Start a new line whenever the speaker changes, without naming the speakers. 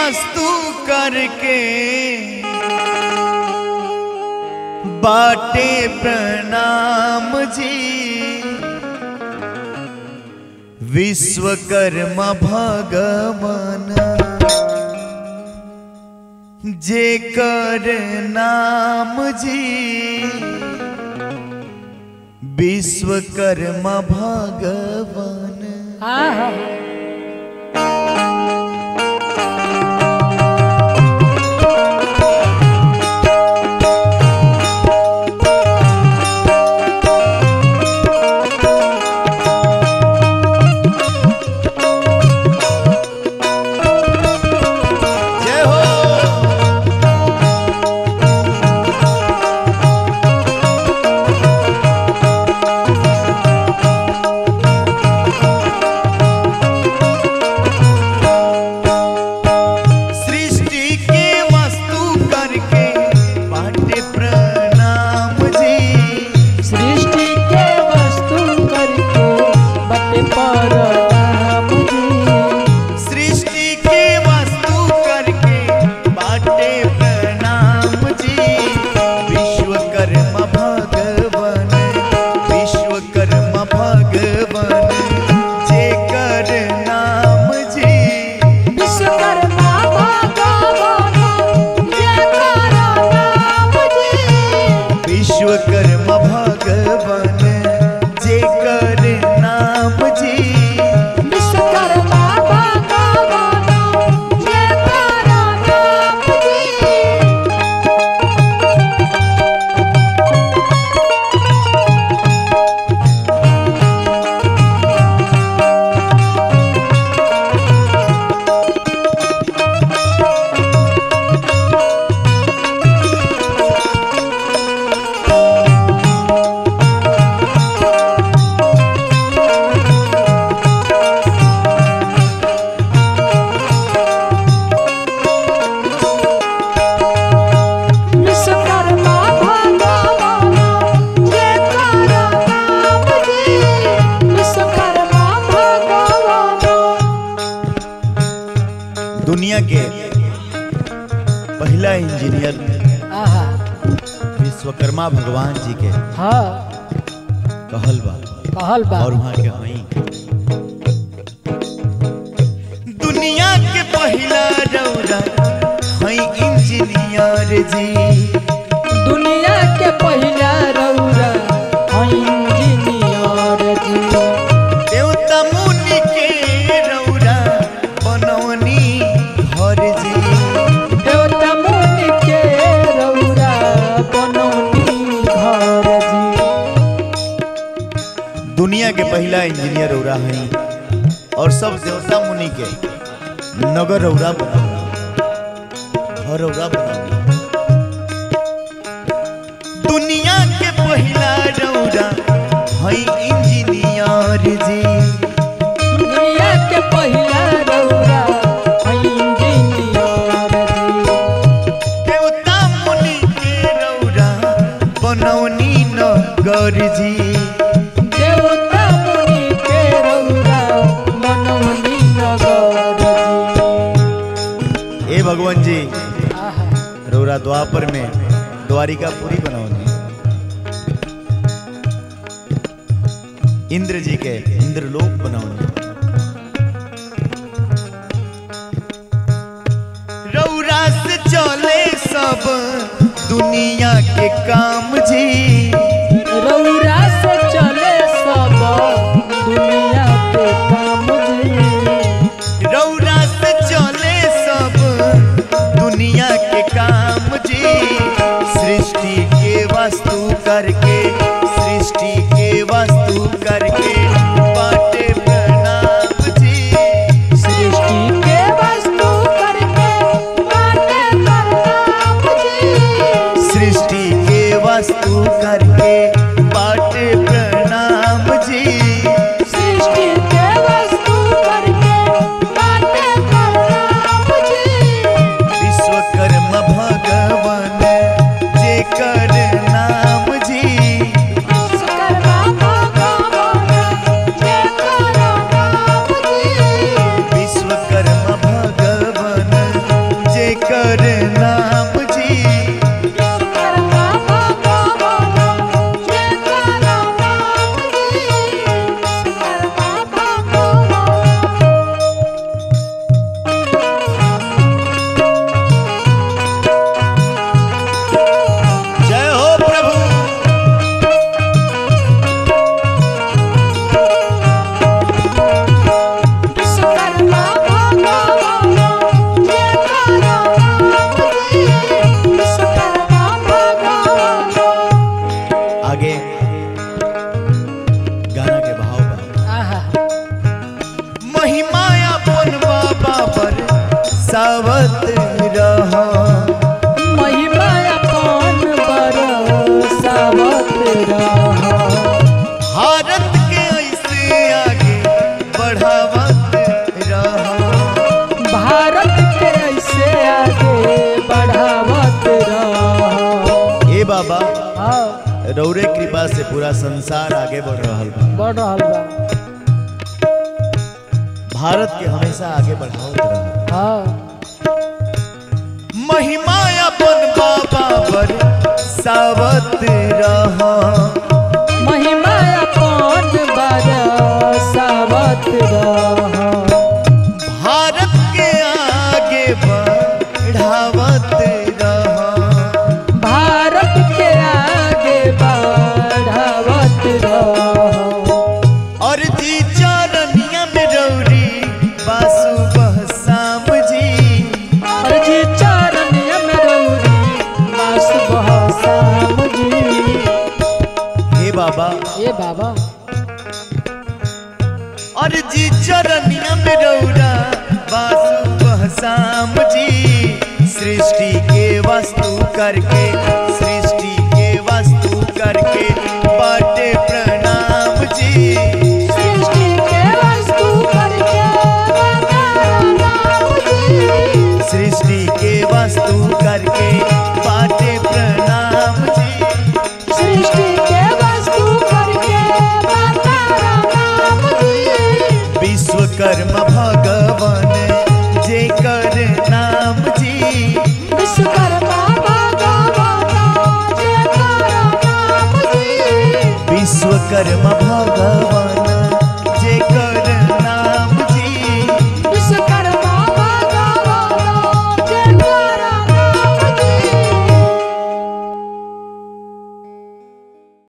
वस्तु करके बाटे प्रणाम जी विश्वकर्मा भगवान जे कर नाम जी विश्वकर्मा भगवान
आहा
जय हो सृष्टि के वस्तु करके बाटे प्रणाम जी
सृष्टि के वस्तु करके बटे पर नाम जी
सृष्टि के वस्तु करके बाटे प्रणाम जी विश्वकर्मा भगवान विश्वकर्मा भगवान जे कर नाम जी
विश्वकर्मा भगवान ये करो नाम जी
विश्वकर्मा भगवान जे कर नाम जी
विश्वकर्मा भगवान ये करो नाम जी विश्वकर्मा भगवान ये करो नाम जी विश्वकर्मा भगवान
दुनिया के पहला इंजीनियर
आहा
विश्वकर्मा भगवान जी के
हाँ
कहल बा
कहल बा
और वहाँ के हई दुनिया के पहला रौरा हई इंजीनियर जी
दुनिया के पहिला रौरा हई इंजीनियर जी
देवता मुनि के रौरा बनौनी घर जी
देवता मुनि के रौरा बनौनी घर जी
दुनिया के पहला इंजीनियर रौरा हई और सब देवता मुनि के नगर रौरा बनाओ घर रौरा बनाओ दुनिया के पहला रौरा हई इंजीनियर जी
दुनिया के पहिला रौरा हई इंजीनियर जी
देवता मुनि के रौरा बनौनी नगर जी
देवता मुनि के रौरा बनौनी नगर जी
ए भगवान जी
आहा
रौरा द्वापर में द्वारिका पूरी बनौनी इंद्र जी के इंद्रलोक बनौनी रौरा से चले सब दुनिया के काम जी
रौरा से चले सब दुनिया के काम जी
रौरा से चले सब दुनिया के काम जी सृष्टि के वस्तु करके सृष्टि के वस्तु करके बाटे प्रणाम जी
सृष्टि के वस्तु करके बाटे प्रणाम जी
सृष्टि के वस्तु करके बाटे प्रणाम जी
सृष्टि के वस्तु करके बाटे प्रणाम जी
विश्वकर्मा भगवान जे कर नाम जी
विश्वकर्मा भगवान जय करो नाम जी
विश्वकर्मा भगवान आगे गाना के भाव बा
आहा
महिमा अपन बाबा पर सावत रहा
महिमा अपन बरसावत रहा
भारत के ऐसे आगे बढ़ावत रहा
भारत के ऐसे आगे बढ़ावत रहा
ए बाबा
हाँ
रौरे कृपा से पूरा संसार आगे बढ़ रहा बा
बढ़ रहल बा
भारत के हमेशा आगे बढ़ावत रहा
हाँ
महिमा अपन बाबा पर सावत रहा
महिमा अपन बरसावत रहा
भारत के आगे बढ़ावत रहा
भारत के आगे बढ़ावत रहा
और जी चरनिया में रौरी बासु बहसाम जी
अर्जी चरण में रौरी मास बहसाम जी
हे बाबा
ए बाबा
और जी चरनिया में रौरा बासु बहसाम जी सृष्टि के वस्तु करके सृष्टि के वस्तु करके बाटे प्रणाम जी
सृष्टि के वस्तु करके बता नाम जी
सृष्टि के वस्तु करके बाटे प्रणाम जी
सृष्टि के वस्तु करके बता नाम जी
विश्वकर्मा भगवान जेकर नाम जी
विश्वकर्मा भगवान जे कर नाम जी
विश्वकर्मा भगवान